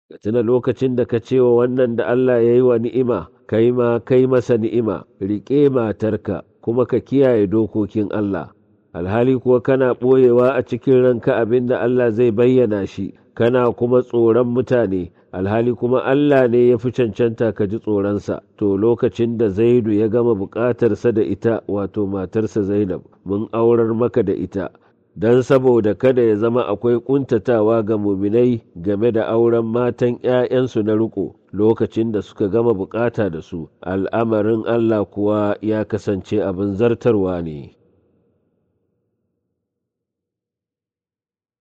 ka tuna lokacin da ka ce wa wannan da Allah ya yi wa ni'ima kai ma kai masa ni'ima riƙe matarka kuma ka kiyaye dokokin Allah alhali kuwa kana ɓoyewa a cikin ranka abin da Allah zai bayyana shi kana kuma tsoron mutane alhali kuma Allah ne ya fi cancanta ka ji tsoronsa to lokacin da zaidu ya gama buƙatarsa da ita wato matarsa zainab mun aurar maka da ita don saboda kada ya zama akwai ƙuntatawa ga muminai game da auren matan ‘ya'yansu na riko lokacin da suka gama bukata da su al'amarin Allah kuwa ya kasance abin zartarwa ne.